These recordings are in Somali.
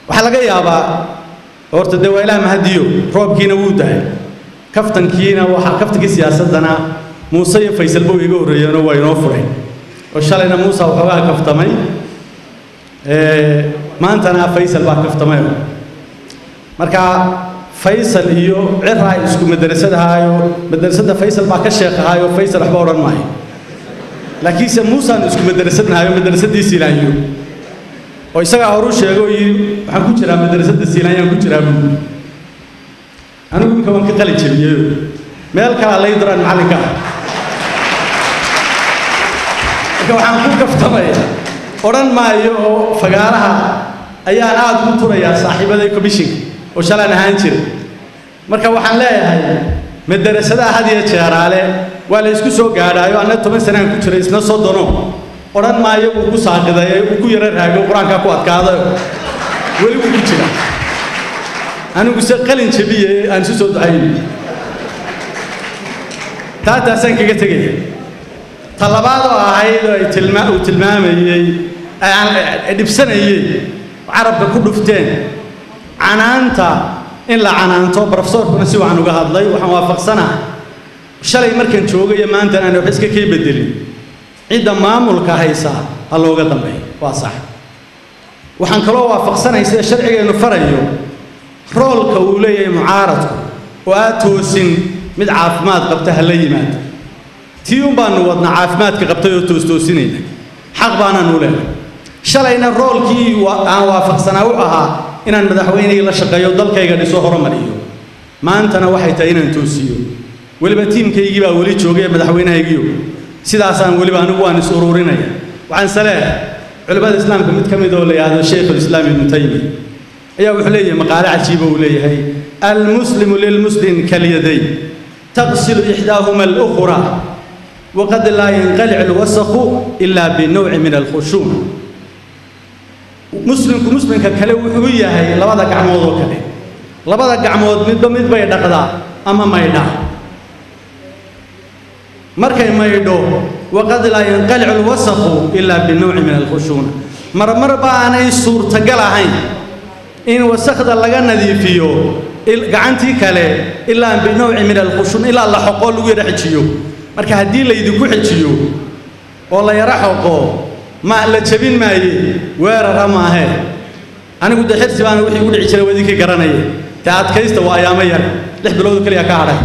waxaa laga yaabaa horta dee waa ilaah mahadiyo roobkiina wuu dahay kaftankiina waxaa kaftankii siyaasaddana muuse iyo faysalba way iga horreeyeenoo waa inoo furay oo shalayna muuse waxoogaa kaftamay maantana faysal baa kaftamay marka faysal iyo ciraa isku madrasadahaayo madrasadda faysal baa ka sheekahaayo faysal waxba odhan maayo laakiinse muusaan isku madrasadnahayo madrasaddii silaayo oo isagaa horu sheego oo yidhi waxaan ku jiraa madrasadda silaanyaan ku jiraa buu anigu iminka waan ka qali jebiyeyo meel kalaa lay diraan macallinka marka waxaan ku kaftamaya odhan maayo oo fagaaraha ayaan aad ugu turayaa saaxiibaday commishinka oo shalaan ahaan jira marka waxaan leeyahay madarasadaha had iyo jeeraale waa la isku soo gaadhaayo anna toban sanaan ku jiray isna soddono odhan maayo wuu ku saaqiday uu ku yaro raago qur-aankaa ku adkaadayo weli wuu ku jira anigu se qalin jabiye aan isu soo ducayn taa taasaan kaga tegaya ta labaad oo ahayd oo ay tilma uu tilmaamayey dhibsanayey carabka ku dhufteen canaanta in la canaanto brofesorkuna si waxaan uga hadlay waxaan waafaqsanahay shalay markaan joogayo maantan aan wax iska kay bedelin cidda maamulka haysa ha looga dambeeyo waa sax waxaan kaloo waafaqsanahay sida sharcigeennu farayo roolka uu leeyahay mucaaradku oo aad toosin mid caafimaad qabta ha la yimaado tii un baanu wadnaa caafimaadka qabtay oo toostoosinayna xaq baanaanu leenahay shalayna roolkii aan waafaqsanaa u ahaa inaan madaxweynihii la shaqeeyo dalkayga dhiso horumariyo maantana waxay tahay inaan toosiyo weliba tiimkaygii baa weli joogay madaxweynahaygiyo sidaasaan weliba anigu waan is ururinaya waxaan saleehay culimmada islaamka mid ka mid oo la yidhaahdo shaykhulislaam ibnu taymiya ayaa wuxuu leeyahay maqaale cajiiba uu leeyahay almuslimu lilmuslim kalyadayn taqsilu ixdaahuma alukhra waqad laa yanqalic alwasaqu ilaa binowci min alkhushuuc muslimku muslimka kale wuxuu yahay labada gacmood oo kale labada gacmood midba mid bay dhaqdaa ama maydhaa markay maydho waqad laa yanqalicu alwasaqu ilaa binowci min alkhushuuna marmar baanay suurtagal ahayn in wasakda laga nadiifiyo gacantii kale ilaa binowci min alkhushuun ilaa la xoqoo lagu yara xejiyo marka haddii laydinku xejiyo oo la yara xoqo ma la jebin maaye weerara maahee anigu dee xirsi baana wixii ugu dhici jiray wadinkii garanaya te adkaysta waa ayaamo yar lix bilood keliya ka hadhay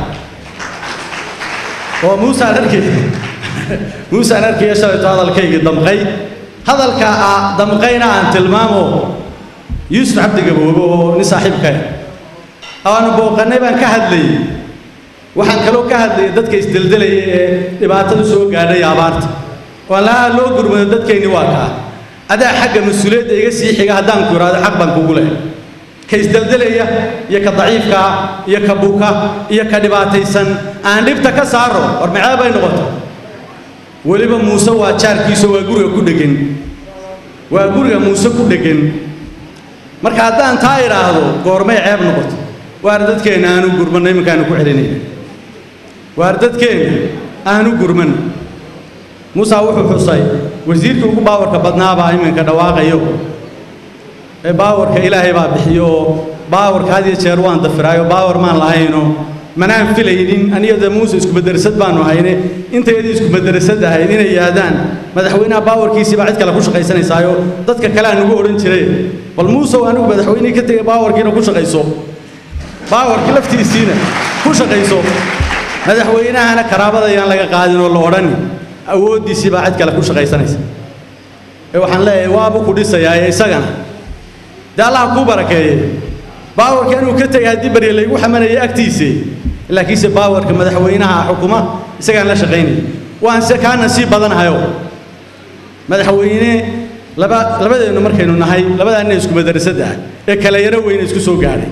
oo muusaan arkay muusaan arkaya shalayto hadalkaygii damqay hadalka ah damqayna aan tilmaamo yuusuf cabdi gaboobe oo nin saaxiibka aanu booqannay baan ka hadlayay waxaan kaloo ka hadlayay dadka isdeldelaya ee dhibaatadu soo gaadhay abaarta waan lahaa loo gurmado dadkayni waa kaa adaa xagga mas-uuliyadda iga sii xiga haddaan ku idhaahdo xaq baan kugu leh ka isdeldelaya iyo ka daciifkaa iyo ka buka iyo ka dhibaataysan aan dhibta ka saaro war macee bay noqota weliba muuse waa jaarkiiso waa guriga ku dheggan waa guriga muuse ku dheggan marka haddaan taa idhaahdo goormay ceeb noqoto waar dadkeenna aanu gurmanno iminkaanu ku celinayna waar dadkeenna aanu gurmanno muusa wuxuu xusay wasiirkii ugu baawarka badnaabaa iminka dhawaaqayo ee baawarka ilaahay baa bixiyo oo baawarka had iyo jeer waan dafiraayo baawar maan lahayno manaan filaynin aniyada muuse isku madarasad baanu hayne intayadii isku madarasad ahayd inay yidhaahdaan madaxweynaha baawarkiisii baa cid kale ku shaqaysanaysaayo dadka kale aan ugu odhan jiray bal muusow anigu madaxweynihii ka tegay baawarkiina ku shaqayso baawarkii laftiisiina ku shaqayso madaxweynahana karaabadayaan laga qaadin oo la odhani awooddiisii baa cid kale ku shaqaysanaysa ee waxaan leeyahay waabu ku dhisayaa ee isagana dee allaha kuu barakeeye baawarka inuu ka tegay haddii barye laygu xamanayay agtiisii laakiinse baawarka madaxweynaha xukuma isagaan la shaqaynaya waan se kaa nasiib badanahayo madaxweyne laba labadeennu markaynu nahay labadaanna isku madarasada ah ee kala yaro weyne isku soo gaadhay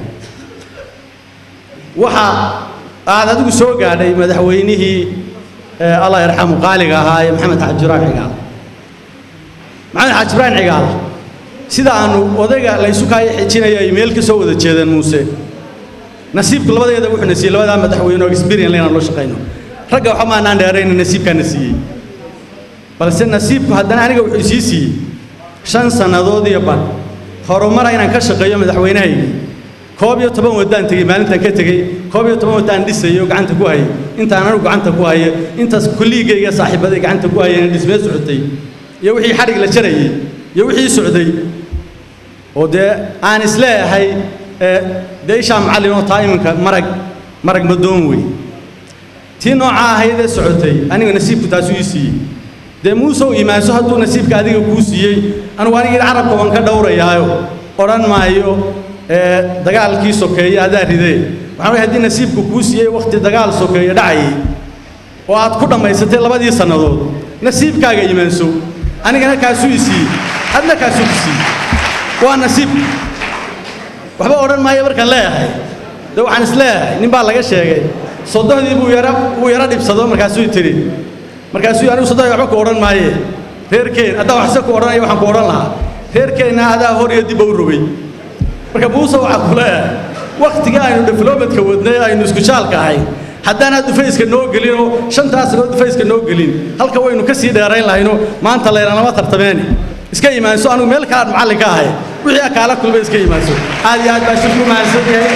waxa aad adigu soo gaadhay madaxweynihii allah yarxamu qaaliga ahaa ee maxamed xaaji ibrahim cigaal maxamed xaaji ibrahim cigaal sida aanu odayga laysu kaaya xijinayo ay meel ka soo wada jeedeen muuse nasiibku labadeeda wuxuu na siiyey labadaa madaxweyne oo experience inaan loo shaqayno ragga waxba maanaan dheerayna nasiibkaana siiyey balse nasiibku haddana aniga wuxuu sii siiyey shan sannadood iyo badh horumara inaan ka shaqeeyo madaxweynahaygii koob iyo toban waddaan tegey maalintaan ka tegey koob iyo toban waddaan dhisayay oo gacanta ku hayay intaan anigu gacanta ku haya intaas kolliigayga saaxiibaday gacanta ku hayeen dhismee socotay iyo wixii xadhig la jarayey iyo wixii socday oo dee aan isleeyahay dee ishaa macallin oo taa iminka marag marag madoon wey tii noocaa ahayd ee socotay aniga nasiibku taasuu ii siiyey dee muusow imaanso hadduu nasiibka adiga kuu siiyey anugu anigii carabka waan ka dhowrayaayo odhan maayo dagaalkii sokeeye adaa ridee waxaan ogahay haddii nasiibku kuu siiyey wakhti dagaal sokeeye dhacayay oo aad ku dhammaysatay labadii sannadood nasiibkaaga imaanso anigana kaasuu i siiyey adna kaasuu ku siiyey waa nasiib waxba odhan maayo markaan leeyahay dee waxaan is leeyahay nin baa laga sheegay soddohdii buu yara wuu yara dhibsado markaasuu tidhi markaasuu anigu soddohdii waxba ku odhan maaye reerkeen haddaa waxse ku odhanaya waxaan ku odhan lahaa reerkeenna adaa hor iyo dibba u rogay marka muuse waxaa ku leeyahay wakhtiga aynu diflomatka wadnay aynu isku jaalka ahayn haddaanaad dhufayska noo gelin oo shantaas sanoo dhufayska noo gelin halka waynu ka sii dheerayn lahayno maanta laylanama tartameeni iska imaanso anigu meel kalaad macallin ka ahay wixii akaala kulmay iska imaanso aad iyo aad baa shirku mahadsan yahay